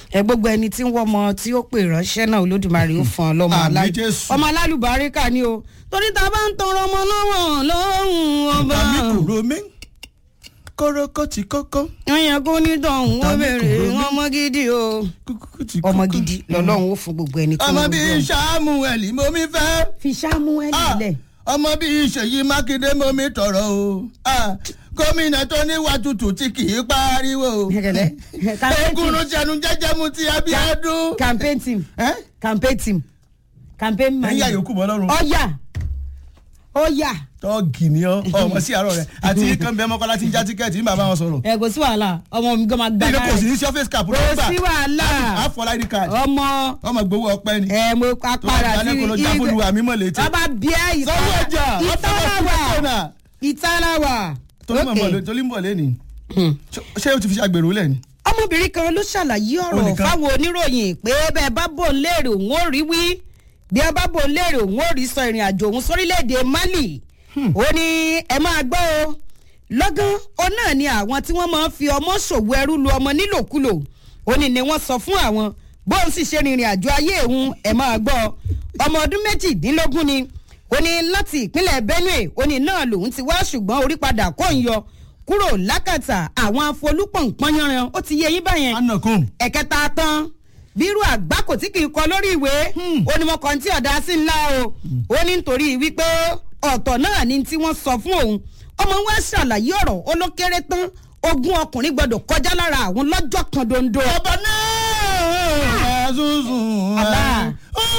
ẹ gbogbo ẹni tí ń wọ́ ọmọ tí ó pè ránṣẹ́ náà olódùmarè ó fún ọ lọ́mọ Àmín alá- Jésù. ọmọ alálùbáríkà ni o torí tá a bá ń tọrọ ọmọ lọ́wọ́ lọ́hùn ọba tàmí kúrò mí kórókó ti kókó wọ́n yẹ kó ní tọ̀hún wọ́n Tàbí bèrè kúrò ní- ọmọ gidi o kúkú ti kókó. ọmọ gidi lọ́lọ́run ó fún gbogbo ẹni tó ọmọ ń bíi gbọ́. samuel mo mi fẹ́. fi Samuel Ah, lẹ̀ ọmọ bíi ṣèyí mákindé mo mi tọrọ o Ah, gómìnà tó níwà tútù tí kì í pariwo. Gẹ̀gẹ̀dẹ̀. Campaign team. egungun jẹnu jẹjẹ mu ti abiodun. campaign team ẹ campaign team campaign ẹyin manager àyòkù bọ́ lọ́rùn. ọ̀yà ọ̀yà tọ́ọ̀gì ni ọ ọmọ sí àárọ̀ rẹ̀ àti kan bẹ́ẹ̀ mọ́kànlá ti ń já tíkẹ́ẹ̀tì ní bàbá wọn sọ̀rọ̀. ẹ kò sí wàhálà ọmọ mi gan máa gbá ilé kò lára sí ní surface cap kò ló ń gbà. sí wàhálà àfọlá id card ọmọ ọmọ gbowó ọpẹ ni. ẹ mo tó bá apara sí dalẹ́ kó lọ já fúlù àmì mọ̀ létí. bàbá bíẹ́ sanwó ọjà ìtàláwà ìtàláwà tó ń bọ̀ lẹ́ni. ṣé o ti fi ṣàgbèrò lẹ̀ ni. ọmọbìnrin kan ló ṣàlàyé Ó ọ̀rọ̀ nìkan. fáwọn oníròyìn pé bẹ́ẹ̀ bá bò ń léèrè òun ò rí wí bí ẹ bá bò ń léèrè òun ò rí sọ ìrìn àjò òun sórílẹ̀‐èdè Mali ó ní ẹ máa gbọ́ o lọ́gán ó náà ni àwọn tí wọ́n máa ń fi ọmọ ṣòwò ẹrú lu ọmọ nílòkulò ó ní ni wọ́n sọ fún àwọn bóun sì ṣe rìnrìn àjò ayé òun ẹ máa gbọ́ ọmọ ọdún méjìdínlógún ni ó ní láti ìpínlẹ̀ Benue ó ní náà lòun ti wá ṣùgbọ́n orí padà kò ń yọ kúrò lákàtà àwọn afolúpọ̀npọ̀n yanran ó ti yé yín báyẹn anakun. ẹ̀kẹta tán bírú àgbákò tí kì í kọ lórí ìwé ó ní mo kàn tí ọ̀dà sí ńlá o ó ní nítorí wípé ọ̀tọ̀ náà ni tí wọ́n sọ fún òun ọmọ wa ṣàlàyé ọ̀rọ̀ ó ló kéré tán ogún ọkùnrin gbọdọ̀ kọjá lára àwọn lọ́jọ́ kan dondo. ọba náà azuzun. Àbá.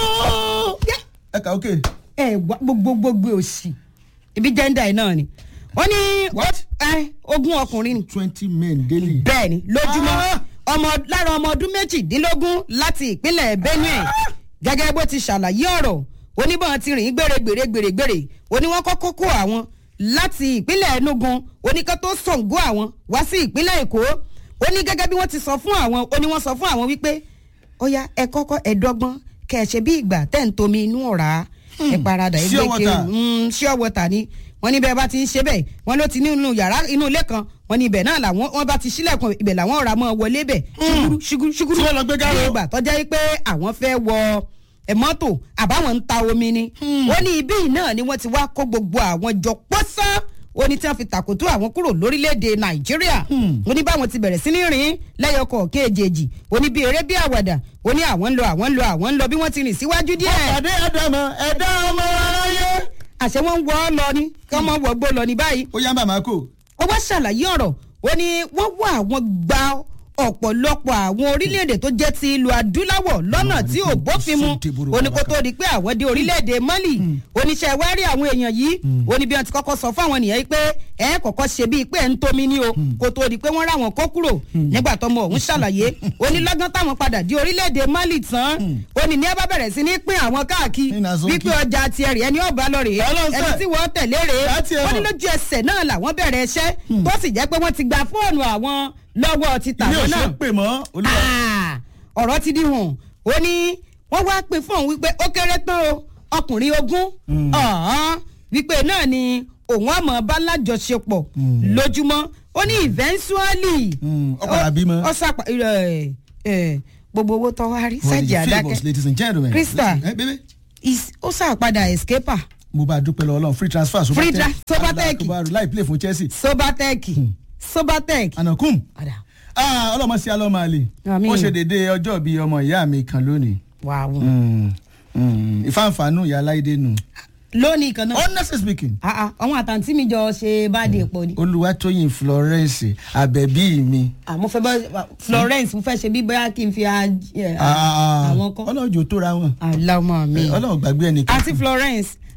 ẹ kà ókè. ẹ wá gbogbo gbogbo òsì ibi jẹ́ńdà ẹ̀ náà ni wọ́n ní What? ẹ, ogún ọkùnrin ni twenty men daily. bẹ́ẹ̀ ni lójúmọ́ Ah! ọmọ lára ọmọ ọdún méjìdínlógún láti ìpínlẹ̀ Benue gẹ́gẹ́ bó ti ṣàlàyé ọ̀rọ̀ oníbọn ti rìn gbèrègbèrè gbèrègbèrè oní wọn kọ́kọ́ kó àwọn láti ìpínlẹ̀ Enugu oníkan tó Ṣàngó àwọn wá sí ìpínlẹ̀ Èkó ó ní gẹ́gẹ́ bí wọ́n ti sọ fún àwọn ó ní wọ́n sọ fún àwọn wípé ó yá ẹ kọ́kọ́ ẹ dọ́gbọ́n kẹ́ ẹ ṣe bí ìgbà tẹ́ ń tomi inú ọ̀rá ẹ paradà ẹ Sure gbé kiri water. mm, sure water ni wọ́n ní bẹ́ẹ̀ bá ti ń ṣe bẹ́ẹ̀ wọ́n ló ti ní inú yàrá inú ilé kan wọ́n ní ibẹ̀ náà làwọn wọ́n bá ti ṣílẹ̀kùn ibẹ̀ làwọn ọ̀rá mọ́ wọlé bẹ̀ ṣuguru ṣuguru ṣuguru Tí wọ́n lọ gbé gáró. ní ìgbà tọ́jà yìí pé àwọn fẹ́ wọ ẹ̀ mọ́tò àbáwọn ń ta omi ni ó ní ibí yìí náà ni wọ́n ti wá kó gbogbo àwọn jọ pọ́sán ó ní tí wọ́n fi tàkótó àwọn kúrò lórílẹ̀‐èdè nàìjíríà ó ní báwọn ti bẹ̀rẹ̀ sí ní rìn lẹ́yọkọ̀ kéèjèèjì ó ní bí eré bí àwàdà ó ní àwọn ń lọ àwọn ń lọ àwọn ń lọ bí wọ́n ti rìn síwájú díẹ̀ pàdé àdàmọ ẹ̀dá ọmọ aráyé. àṣẹ wọn ń wọ ọ lọ ni kí wọn mọ wọgbó lọ ní báyìí ó yá bàmá kò. ó wá ṣàlàyé ọ̀rọ̀ ó ní wọ́n wá àwọn gba ọ̀pọ̀lọpọ̀ àwọn orílẹ̀-èdè tó jẹ́ ti ìlú adúláwọ̀ lọ́nà tí ò bófin mu ó ní kó tó di pé àwọn dé orílẹ̀-èdè Mali oníṣẹ́ wá rí àwọn èèyàn yìí ó ní bí wọ́n ti kọ́kọ́ sọ fún àwọn nìyẹn yìí pé ẹ kọ́kọ́ ṣe bíi pé ẹ̀ ń tomi ní o kó tó di pé wọ́n rà wọ́n kó kúrò nígbà tọmọ òun ṣàlàyé ó ní lọ́gán táwọn padà dé orílẹ̀-èdè Mali tán ó ní ní ẹ bá bẹ̀rẹ̀ sí ní pín àwọn káàkiri Ní Nazoki. wípé ọjà tiẹ̀ rẹ̀ ẹni ọ̀bá lọ rèé Ọlọ́run ẹni sẹ́. tí wọ́n tẹ̀lé rèé Láti wọ́n ní ẹ̀wọ̀n. lójú ẹsẹ̀ náà làwọn bẹ̀rẹ̀ iṣẹ́ tó sì jẹ́ pé wọ́n ti gba fóònù àwọn lọ́wọ́ ti ilé tàwọn òṣè náà pè mọ́ olúwa. Ah, ọ̀rọ̀ ti di hàn ó ní wọ́n wá pè fún òun wípé ó kéré tán o ọkùnrin ogún ọ̀hán wípé náà ni òun àmọ́ bá lájọṣepọ̀ lójúmọ́ ó ní eventually Mm, ó padà bímọ. ó sàpà ẹ, ẹ, gbogbo owó tó wá rí For sẹ́jì the àdákẹ́ favours, ladies and gentlemen. Krista. ẹ bébé. Is- ó sàpadà escaper mo bá a dúpẹ́ lọ́wọ́ ọlọ́run free transfer Free tra- Sobatech. Sobatech láì play fún Chelsea. sobatech sobatech. anakum. Ọ̀dà. Ah, ọlọ́mọ sí alọ́mọ àlè. Àmín. ó ṣe déédéé ọjọ́ bíi ọmọ ìyá mi kan lónìí. wàá Mm, mm, ìfáǹfàànù ìyá aláìdé nù. lónìí kan náà. honestly speaking Ah, ah, àwọn àtàntí mi jọ ṣe báde pọ̀ ni. olùwàtòyìn Florence àbẹ̀bí mi. Ah, mo fẹ́ bá Florence mo fẹ́ ṣe bí bóyá kí n fi a- ẹ, Ah, àwọn kan. ọlọ́run jò tóra wọn. aláwọ̀ mi. ọlọ́run gbàgbé ẹnìkan. àti Florence